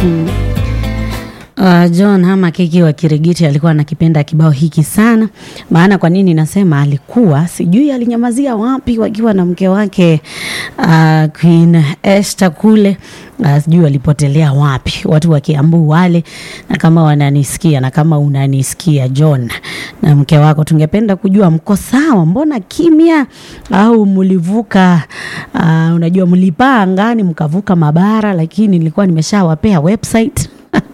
Uh, John Hama Keki wa Kirigiti alikuwa anakipenda kibao hiki sana. Maana kwa nini nasema alikuwa sijui alinyamazia wapi wakiwa na mke wake uh, Queen Esther kule uh, sijui walipotelea wapi watu wa Kiambu wale, na kama wananisikia na kama unanisikia John na mke wako, tungependa kujua mko sawa, mbona kimya? Au mlivuka uh, unajua mlipaa angani mkavuka mabara, lakini nilikuwa nimeshawapea website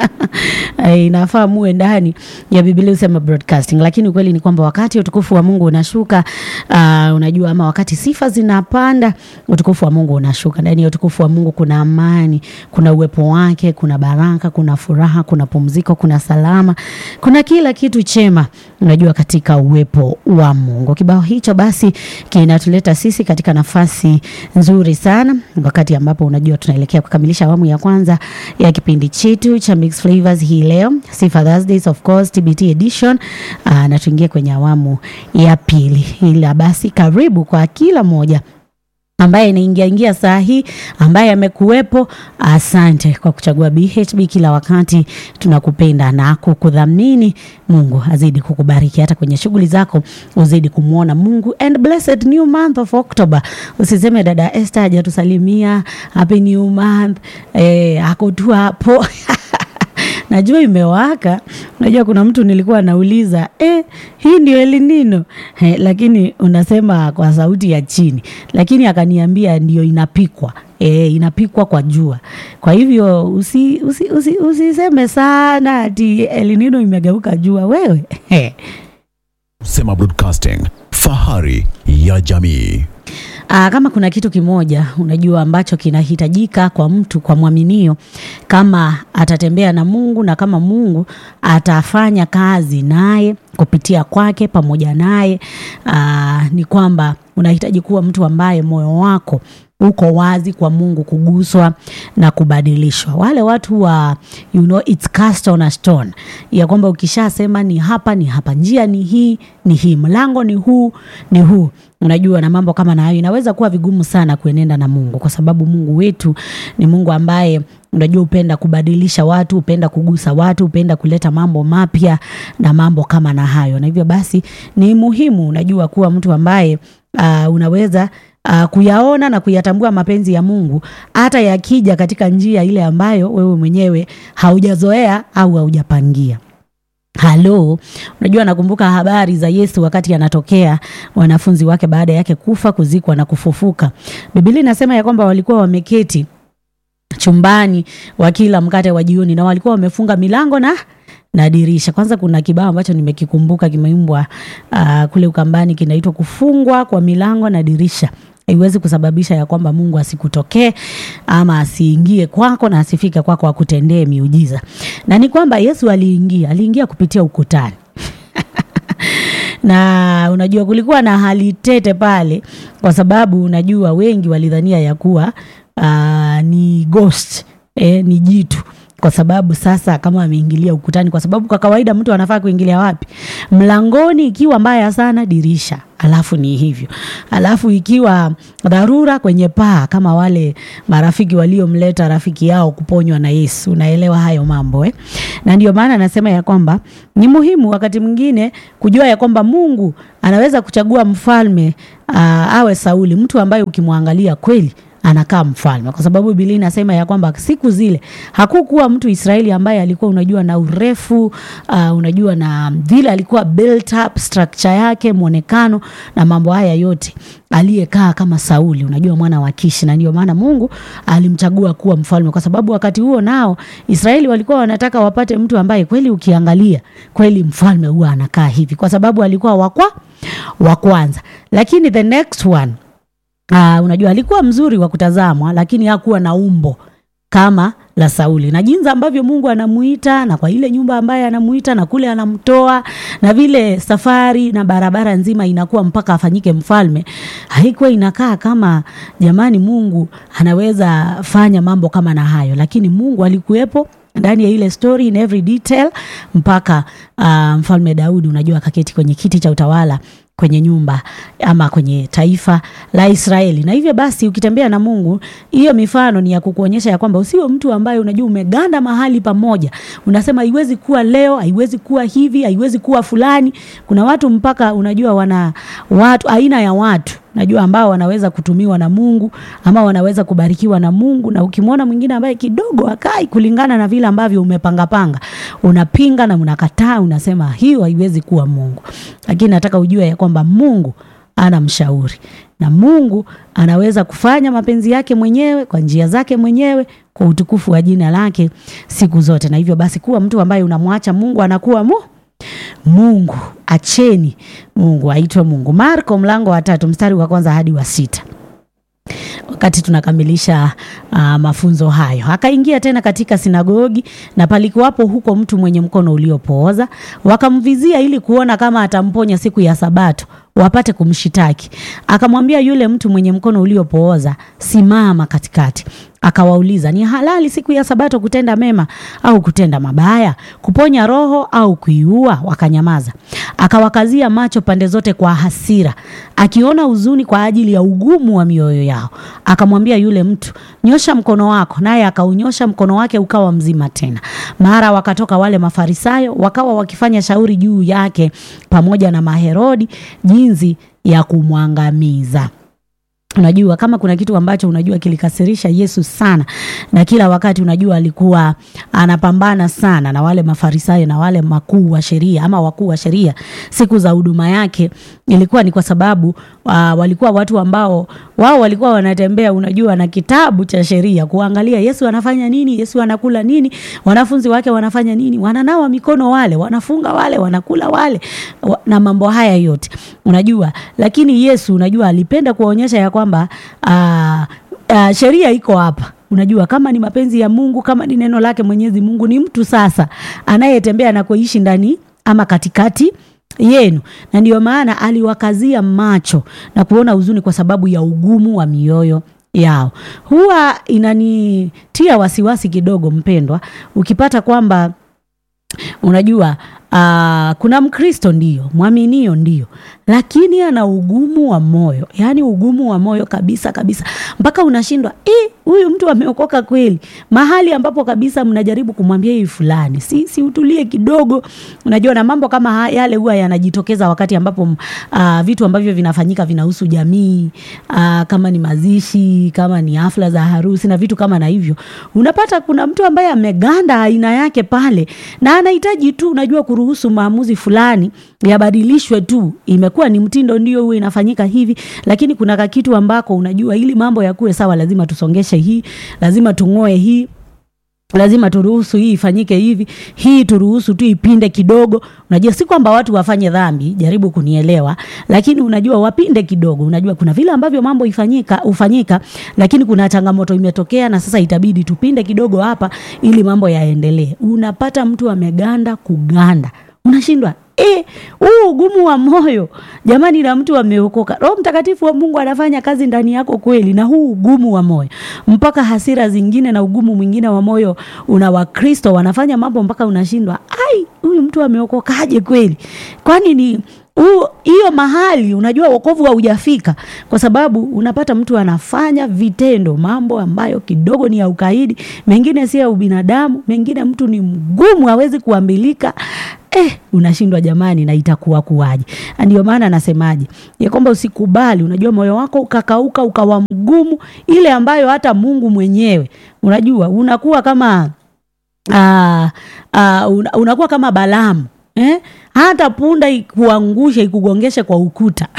inafaa muwe ndani ya Biblia usema broadcasting, lakini ukweli ni kwamba wakati utukufu wa Mungu unashuka, uh, unajua ama wakati sifa zinapanda, utukufu wa Mungu unashuka. Ndani ya utukufu wa Mungu kuna amani, kuna uwepo wake, kuna baraka, kuna furaha, kuna pumziko, kuna salama, kuna kila kitu chema, unajua katika uwepo wa Mungu. Kibao hicho basi kinatuleta sisi katika nafasi nzuri sana, wakati ambapo unajua tunaelekea kukamilisha awamu ya kwanza ya kipindi chetu cha Mix Flavors hii leo, Sifa Thursdays of course TBT edition. Aa, na tuingie kwenye awamu ya pili, ila basi karibu kwa kila moja ambaye inaingia ingia saa hii ambaye amekuwepo. Asante kwa kuchagua BHB kila wakati, tunakupenda na kukudhamini. Mungu azidi kukubariki hata kwenye shughuli zako, uzidi kumwona Mungu. And blessed new month of October. Usiseme dada Esther hajatusalimia happy new month, eh, ako tu hapo Najua imewaka. Najua kuna mtu nilikuwa nauliza eh, hii ndio El Nino eh, lakini unasema kwa sauti ya chini, lakini akaniambia ndio inapikwa eh, inapikwa kwa jua. Kwa hivyo usi, usi, usi, usiseme sana ati El Nino imegeuka jua wewe Sema Broadcasting, fahari ya jamii. Aa, kama kuna kitu kimoja unajua ambacho kinahitajika kwa mtu kwa mwaminio, kama atatembea na Mungu na kama Mungu atafanya kazi naye kupitia kwake pamoja naye, aa, ni kwamba unahitaji kuwa mtu ambaye moyo wako uko wazi kwa Mungu kuguswa na kubadilishwa. Wale watu wa you know, it's cast on a stone, ya kwamba ukishasema ni hapa ni hapa, njia ni hii ni hii, mlango ni huu ni huu, unajua na mambo kama na hayo, inaweza kuwa vigumu sana kuenenda na Mungu, kwa sababu Mungu wetu ni Mungu ambaye unajua upenda kubadilisha watu, upenda kugusa watu, upenda kuleta mambo mapya na mambo kama na hayo, na hivyo basi ni muhimu unajua kuwa mtu ambaye uh, unaweza uh, kuyaona na kuyatambua mapenzi ya Mungu hata yakija katika njia ile ambayo wewe mwenyewe haujazoea au haujapangia. Halo, unajua nakumbuka habari za Yesu wakati anatokea wanafunzi wake baada yake kufa, kuzikwa na kufufuka. Biblia inasema ya kwamba walikuwa wameketi chumbani wakila mkate wa jioni na walikuwa wamefunga milango na na dirisha. Kwanza kuna kibao ambacho nimekikumbuka kimeimbwa uh, kule Ukambani kinaitwa kufungwa kwa milango na dirisha haiwezi kusababisha ya kwamba Mungu asikutokee ama asiingie kwako na asifike kwako akutendee miujiza. Na ni kwamba Yesu aliingia, aliingia kupitia ukutani. na unajua kulikuwa na hali tete pale, kwa sababu unajua wengi walidhania ya kuwa uh, ni ghost eh, ni jitu kwa sababu sasa kama ameingilia ukutani, kwa sababu kwa kawaida mtu anafaa kuingilia wapi? Mlangoni, ikiwa mbaya sana dirisha, alafu ni hivyo, alafu ikiwa dharura kwenye paa, kama wale marafiki waliomleta rafiki yao kuponywa na Yesu. Unaelewa hayo mambo eh? Na ndio maana anasema ya kwamba ni muhimu wakati mwingine kujua ya kwamba Mungu anaweza kuchagua mfalme uh, awe Sauli, mtu ambaye ukimwangalia kweli anakaa mfalme, kwa sababu Biblia inasema ya kwamba siku zile hakukuwa mtu Israeli ambaye alikuwa unajua na urefu uh, unajua na vile alikuwa built up structure yake, mwonekano na mambo haya yote, aliyekaa kama Sauli, unajua mwana wa Kishi, na ndio maana Mungu alimchagua kuwa mfalme, kwa sababu wakati huo nao Israeli walikuwa wanataka wapate mtu ambaye kweli ukiangalia kweli mfalme huwa anakaa hivi, kwa sababu alikuwa wakwa wa kwanza, lakini the next one Uh, unajua alikuwa mzuri wa kutazamwa lakini hakuwa na umbo kama la Sauli, na jinsi ambavyo Mungu anamuita na kwa ile nyumba ambaye anamuita na kule anamtoa na vile safari na barabara nzima inakuwa mpaka afanyike mfalme, haikuwa inakaa kama jamani, Mungu anaweza fanya mambo kama na hayo, lakini Mungu alikuwepo ndani ya ile story in every detail mpaka uh, mfalme Daudi unajua akaketi kwenye kiti cha utawala kwenye nyumba ama kwenye taifa la Israeli. Na hivyo basi ukitembea na Mungu, hiyo mifano ni ya kukuonyesha ya kwamba usiwe mtu ambaye unajua umeganda mahali pamoja, unasema haiwezi kuwa leo, haiwezi kuwa hivi, haiwezi kuwa fulani. Kuna watu mpaka unajua wana watu aina ya watu najua ambao wanaweza kutumiwa na Mungu ama wanaweza kubarikiwa na Mungu, na ukimwona mwingine ambaye kidogo akai kulingana na vile ambavyo umepangapanga, unapinga na unakataa, unasema hiyo haiwezi kuwa Mungu. Lakini nataka ujue ya kwamba Mungu ana mshauri na Mungu anaweza kufanya mapenzi yake mwenyewe kwa njia zake mwenyewe kwa utukufu wa jina lake siku zote. Na hivyo basi kuwa mtu ambaye unamwacha Mungu anakuwa mu Mungu. Acheni Mungu aitwe Mungu. Marko mlango wa tatu mstari wa kwanza hadi wa sita. Wakati tunakamilisha uh, mafunzo hayo, akaingia tena katika sinagogi, na palikuwapo huko mtu mwenye mkono uliopooza. Wakamvizia ili kuona kama atamponya siku ya Sabato, wapate kumshitaki. Akamwambia yule mtu mwenye mkono uliopooza, simama katikati. Akawauliza, ni halali siku ya Sabato kutenda mema au kutenda mabaya, kuponya roho au kuiua? Wakanyamaza. Akawakazia macho pande zote kwa hasira, akiona huzuni kwa ajili ya ugumu wa mioyo yao. Akamwambia yule mtu, nyosha mkono wako, naye akaunyosha mkono wake ukawa mzima tena. Mara wakatoka wale Mafarisayo, wakawa wakifanya shauri juu yake pamoja na Maherodi jinsi ya kumwangamiza. Unajua, kama kuna kitu ambacho unajua kilikasirisha Yesu sana, na kila wakati unajua alikuwa anapambana sana na wale Mafarisayo na wale makuu wa sheria ama wakuu wa sheria siku za huduma yake, ilikuwa ni kwa sababu uh, walikuwa watu ambao wao walikuwa wanatembea, unajua, na kitabu cha sheria kuangalia Yesu anafanya nini, Yesu anakula nini, wanafunzi wake wanafanya nini, wananawa mikono wale, wanafunga wale, wanakula wale wa, na mambo haya yote unajua. Lakini Yesu unajua alipenda kuwaonyesha ya kwamba uh, uh, sheria iko hapa Unajua, kama ni mapenzi ya Mungu, kama ni neno lake Mwenyezi Mungu, ni mtu sasa anayetembea na kuishi ndani ama katikati yenu, na ndiyo maana aliwakazia macho na kuona huzuni kwa sababu ya ugumu wa mioyo yao. Huwa inanitia wasiwasi kidogo, mpendwa, ukipata kwamba unajua Uh, kuna Mkristo ndio mwaminio ndio, lakini ana ugumu wa moyo, yaani ugumu wa moyo kabisa kabisa, mpaka unashindwa eh, huyu mtu ameokoka kweli? Mahali ambapo kabisa mnajaribu kumwambia hii fulani, si, si utulie kidogo. Unajua, na mambo kama yale huwa yanajitokeza wakati ambapo uh, vitu ambavyo vinafanyika vinahusu jamii uh, kama ni mazishi, kama ni hafla za harusi na vitu kama na hivyo, unapata kuna mtu ambaye ameganda aina yake pale na anahitaji tu unajua ruhusu maamuzi fulani yabadilishwe tu. Imekuwa ni mtindo, ndio huo inafanyika hivi, lakini kuna kakitu ambako unajua, ili mambo yakuwe sawa, lazima tusongeshe hii, lazima tung'oe hii lazima turuhusu hii ifanyike hivi, hii turuhusu tu ipinde kidogo. Unajua, si kwamba watu wafanye dhambi, jaribu kunielewa, lakini unajua wapinde kidogo. Unajua kuna vile ambavyo mambo ifanyika ufanyika, lakini kuna changamoto imetokea, na sasa itabidi tupinde kidogo hapa ili mambo yaendelee. Unapata mtu ameganda kuganda, unashindwa huu e, ugumu wa moyo jamani, na mtu ameokoka, Roho Mtakatifu wa Mungu anafanya kazi ndani yako kweli, na huu ugumu wa moyo mpaka hasira zingine na ugumu mwingine wa moyo una Wakristo wanafanya mambo mpaka unashindwa, ai, huyu mtu ameokokaje kweli? Kwani ni hiyo mahali unajua wokovu haujafika, kwa sababu unapata mtu anafanya vitendo, mambo ambayo kidogo ni ya ukaidi, mengine si ya ubinadamu, mengine mtu ni mgumu, hawezi kuambilika. Eh, unashindwa jamani, na itakuwa kuwaje? Ndio maana nasemaje ya kwamba usikubali, unajua moyo wako ukakauka ukawa mgumu, ile ambayo hata Mungu mwenyewe unajua unakuwa kama uh, uh, unakuwa kama Balaamu eh? hata punda ikuangushe ikugongeshe kwa ukuta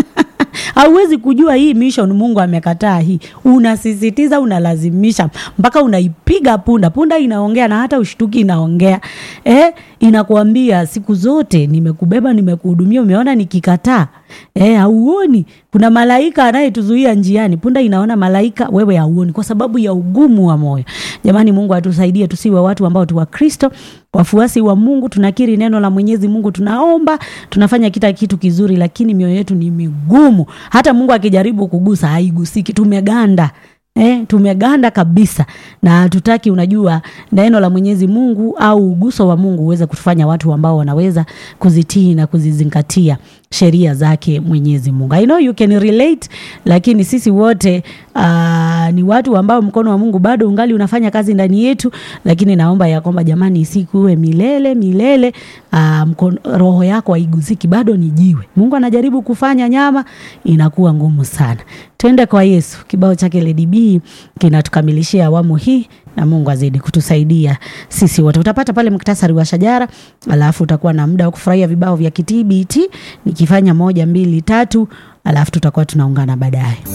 hauwezi kujua hii mission Mungu amekataa hii, unasisitiza unalazimisha mpaka unaipiga punda. Punda inaongea na hata ushtuki inaongea eh, inakuambia siku zote nimekubeba, nimekuhudumia, umeona nikikataa eh, hauoni kuna malaika anayetuzuia njiani. Punda inaona malaika, wewe hauoni kwa sababu ya ugumu wa moyo. Jamani, Mungu atusaidie tusiwe watu ambao tu wa Kristo wafuasi wa Mungu, tunakiri neno la Mwenyezi Mungu, tunaomba, tunafanya kila kitu kizuri, lakini mioyo yetu ni migumu. Hata Mungu akijaribu kugusa haigusiki, tumeganda Eh, tumeganda kabisa na hatutaki unajua neno la Mwenyezi Mungu au uguso wa Mungu uweze kutufanya watu ambao wanaweza kuzitii na kuzizingatia sheria zake Mwenyezi Mungu. I know you can relate, lakini sisi wote uh, ni watu ambao mkono wa Mungu bado ungali unafanya kazi ndani yetu, lakini naomba ya kwamba jamani, isikuwe milele milele. Uh, mkono, roho yako haigusiki, bado ni jiwe. Mungu anajaribu kufanya nyama, inakuwa ngumu sana. Twende kwa Yesu. Kibao chake Lady B kinatukamilishia awamu hii na Mungu azidi kutusaidia sisi wote. Utapata pale muktasari wa shajara, alafu utakuwa na muda wa kufurahia vibao vya kitbt nikifanya moja mbili tatu, alafu tutakuwa tunaungana baadaye.